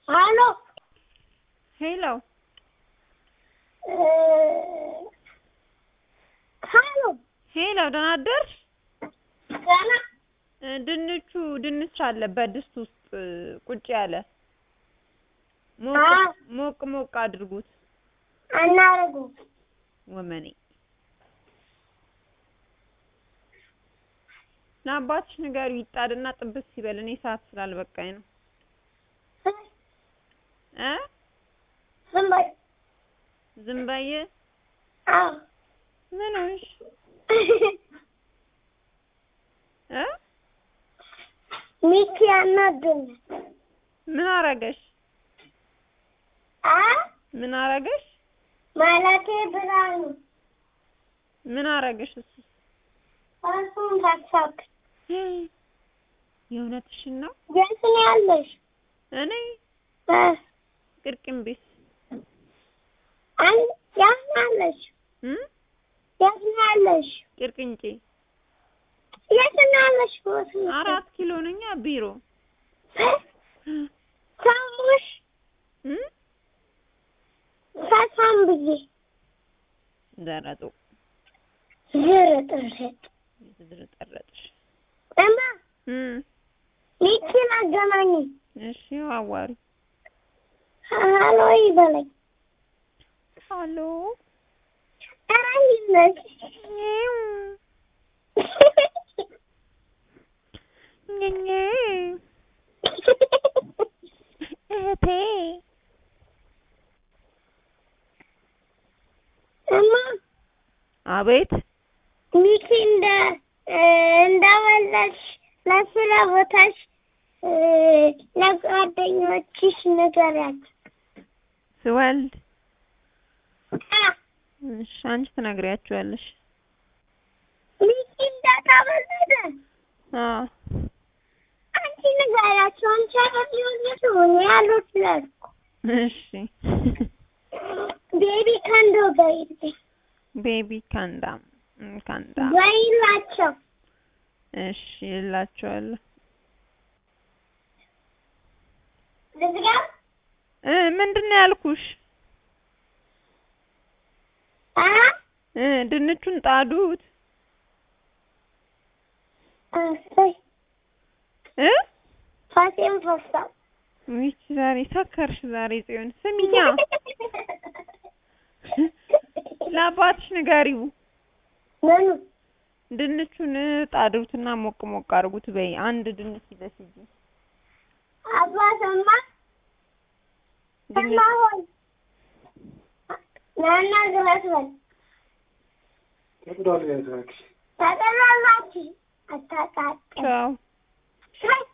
ሄሎ ሄሎ ሄሎ ሄሎ፣ ደህና አደርሽ? ገና እ ድንቹ ድንች አለ በድስት ውስጥ እ ቁጭ ያለ ሞቅ አዎ። ሞቅ ሞቅ አድርጉት። አናረጉም። ወመኔ ለአባትሽ ንገሪው ይጣድና ጥብስ ሲበል እኔ ሰዓት ስላልበቃኝ ነው እ ዝም በይ። ዝም በይ አዎ ምን ሆንሽ እ ሚኪ ያናድኛል። ምን አረገሽ አ ምን አረገሽ ማለቴ ብርሃኑ ምን አረገሽ እሱ እሱን ታሳብ የእውነትሽን ነው የት ነው ያለሽ? እኔ እ ቅርቅም ቤት አን የት ነው ያለሽ? እ የት ነው ያለሽ? ቅርቅንጬ የት ነው ያለሽ? ቦት ነው አራት ኪሎ ነኛ ቢሮ ሰሙሽ እ ፈሳም ብዬ ዘረጡ ዝርጥርጥ የተዝረጠረጥሽ እማ እ ሚኪን አገናኝ እሺ አዋሪ ሀሎ ይበለኝ። አሎ ኧረ እንዴት ነሽ? ኘኘ እህቴ እማ አቤት ሚኪ እንደ እ እንደወለድሽ ለስራ ቦታሽ እ ለጓደኞችሽ ንገሪያቸው። ስወልድ አ እሺ አንቺ ትነግሪያቸዋለሽ ሚኪ እንደተወለደ አዎ አንቺ ንገሪያቸው። አንቺ አላየሁት እኔ አልወለድኩም። እሺ ቤቢ ከንዶ በይልኝ ቤቢ ካንዳም እ ካንዳም በይላቸው። እሺ እላቸዋለሁ ልዝጋ? እ ምንድን ነው ያልኩሽ አ እ ድንቹን ጣዱት እሰይ እ ፋሴን ፈሳው ይቺ ዛሬ ሰከርሽ ዛሬ ጽዮን ስሚኛ ለአባትሽ ንገሪው ምኑ ድንቹን ጣዱትና ሞቅ ሞቅ አድርጉት በይ አንድ ድንች ይዘሽ ሂጂ አባትማ ድንች ሰማ ሆይ ናና ግባት በል ተጠላላችሁ አታቃጥል ቻው ሻይ